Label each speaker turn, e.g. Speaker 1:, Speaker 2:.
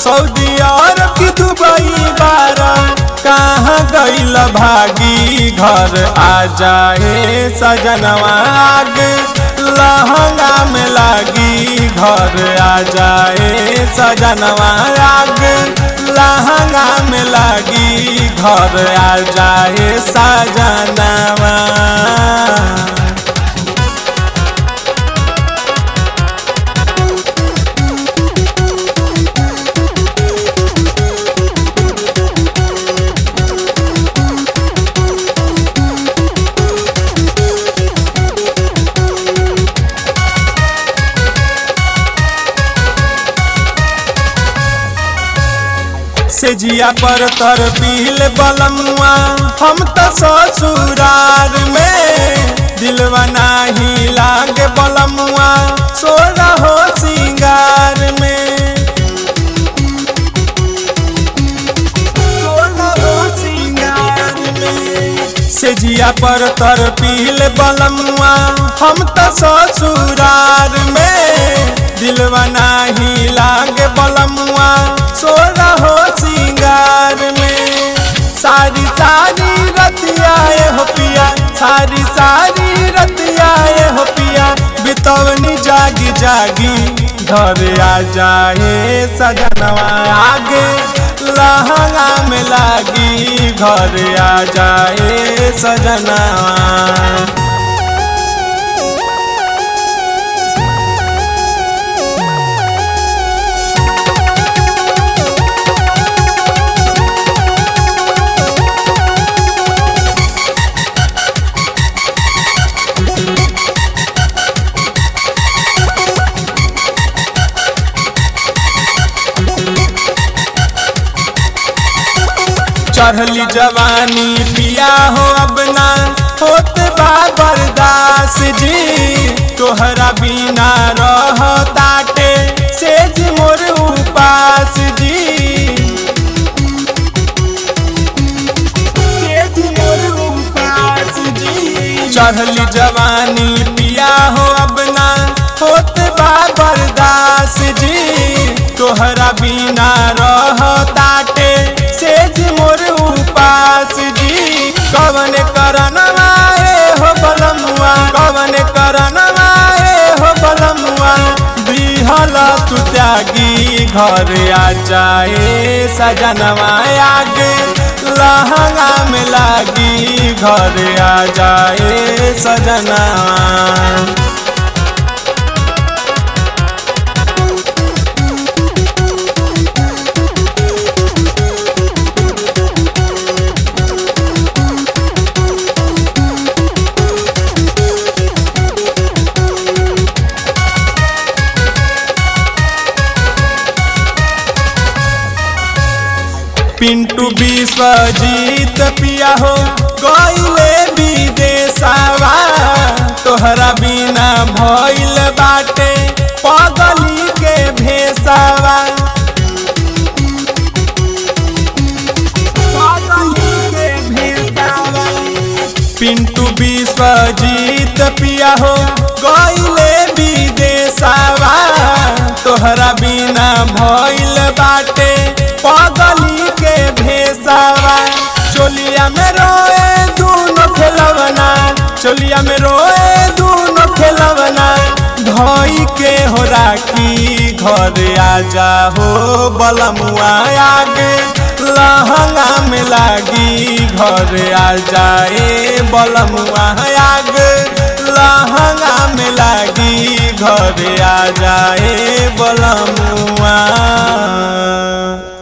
Speaker 1: Saudi अरब की Dubai बार कहाँ गईल भागी घर आ जाए सजनवा आग लहंगा में लागी घर आ जाए सजनवा आग लहंगा में लागी घर आ जाए सजनवा से जिया पर तर पील बलमुआ हम तो ससुरार में दिलवा नाही लागे बलमुआ सो रहो सिंगार में सो रहो सिंगार में से जिया पर तर पील बलमुआ हम तो ससुरार में दिलवा नाही लागे बलमुआ सो रहो सिंगार में सारी सारी रतियाए हो पिया सारी सारी रतियाए हो पिया बितवनी जागी जागी घर आ जाए सजनवा आगे लहंगा में लागी घर आ जाए सजनवा चढ़ली जवानी पिया हो अब ना होत बा बर्दास जी तोहरा बिना रह ताटे सेज मोर उपास जी सेज मोर उपास जी चढ़ली जवानी पिया हो अब ना होत बा बर्दास जी तोहरा बिना रह ताटे सेज मोर उपास जी कवन करनवा हो बलमुआ कवन करनवा हो बलमुआ बिहल तू त्यागी घर आ जाए सजनवा आगे लहंगा में लागी घर आ जाए सजनवा पिंटू विश्वजीत पिया हो गईले विदेशवा तोहरा बिना भइल बाटे पगली के भेसवा पगली के भेसवा पिंटू विश्वजीत पिया हो गईले विदेशवा तोहरा बिना भइल बाटे पगली के भेसवा चोलिया में रोए दूनो खेलवना चोलिया में रोए दूनो खेलवना धोई के हो राखी घर आ जा हो बलमुआ आगे लहंगा में लागी घर आ जाए बलमुआ आगे लहंगा में लागी घर आ जाए बलमुआ